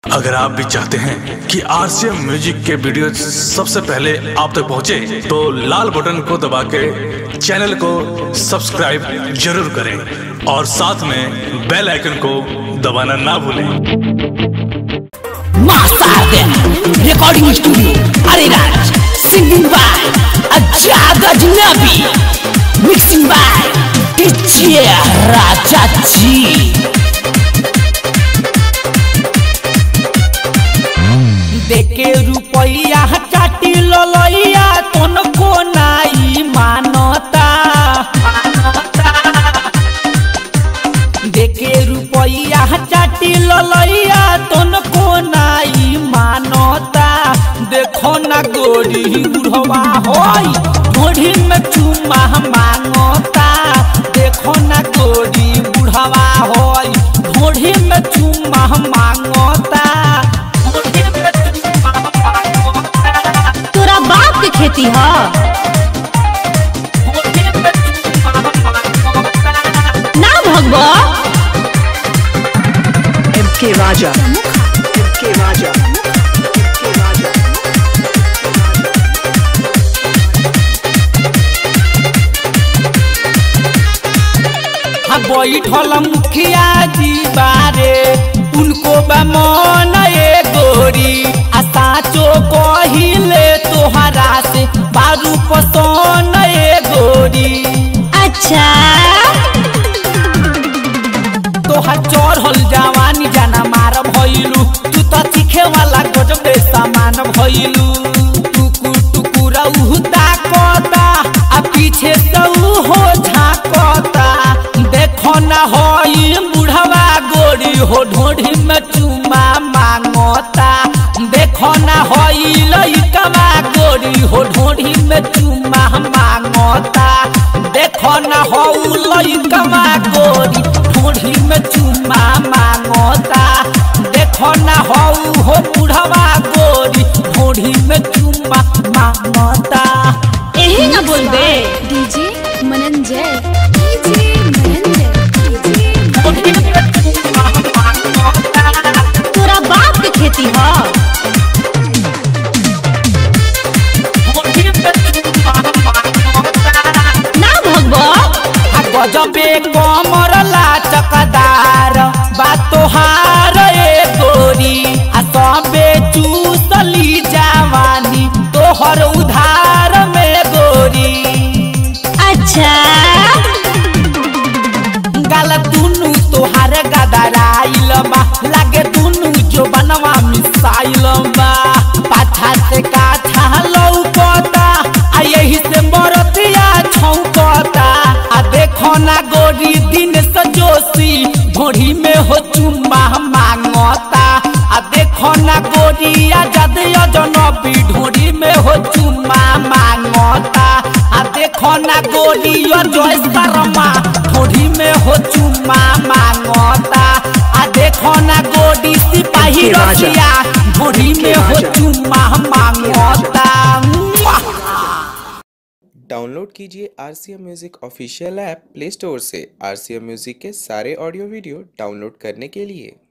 अगर आप भी चाहते हैं कि आरसीएम म्यूजिक के वीडियो सबसे पहले आप तक पहुंचे, तो लाल बटन को दबा के चैनल को सब्सक्राइब जरूर करें और साथ में बेल आइकन को दबाना ना भूलें Master Recording Studio Ariraj Singing by Ajad Ajnabi Mixing by DJ Raja Ji देखे रुपैया चाटी ललैया तन को नाई मानता देखे रुपैया चाटी ललैया तन को नाई मानता देखो ना गोरी बुढ़वा होई ढोढ़ी में चुमा मांगता देखो ना गोरी बुढ़वा होई ढोढ़ी में चुमा मांगता ढोढ़ी में चुम्मा मांगता तोरा बाप के खेती ह ढोढ़ी में चुम्मा मांगता ना भगवा MK Raja. MK Raja. MK Raja. हाँ बैठल मुखिया जी बारे उनको बमन ए गोरी आ साचो कहिले तोहरा से बारू पसन ए गोरी अच्छा तोहर चढ़ल जवानी जाना मार भइलू तू तो सीखे वाला गजबे सामान भइलू टुकुर टुकुर उहु ताकता आ पीछे से हो झाकता देखो ना होई बुढ़वा गोरी हो ढोढ़ी में चुमा मांगता देखो ना होई लइकवा गोरी हो ढोढ़ी में चुमा मांगता देखो ना हो लइकवा गोरी ढोढ़ी में चुमा मांगता देखो ना हो हो बुढ़वा गोरी ढोढ़ी में चुमा मांगता यही ना बोलबे DJ Mananjay DJ Mananjay DJ ढोढ़ी में चुमा मांगता तोरा बाप के खेती ह ढोढ़ी में चुमा मांगता ना भगवा आ गजबे कमर लाचकदार बा तोहार ए गोरी आ सबे चूसली जवानी तोहर उधार में गोरी अच्छा गाल दुनु तोहार गदराइल बा लागे दुनु जो बनवा मिसाइल बा पाछा से काछा लौकता आ यही से मरतिया छौकता आ देखो ना गोरी दिन सजोसी ढोढ़ी में हो चुम्मा मांगता आ देखो ना गोरी आजाद अजनबी ढोढ़ी में हो चुम्मा मांगता आ देखो ना गोरी अजय शर्मा ढोढ़ी में हो चुम्मा मांगता आ देखो ना गोरी सिपाही के राजा। रसिया ढोढ़ी में हो राजा। चुम्मा मांगता मुआ। डाउनलोड कीजिए R C M music official app Play Store से आर सी एम म्यूज़िक के सारे ऑडियो वीडियो डाउनलोड करने के लिए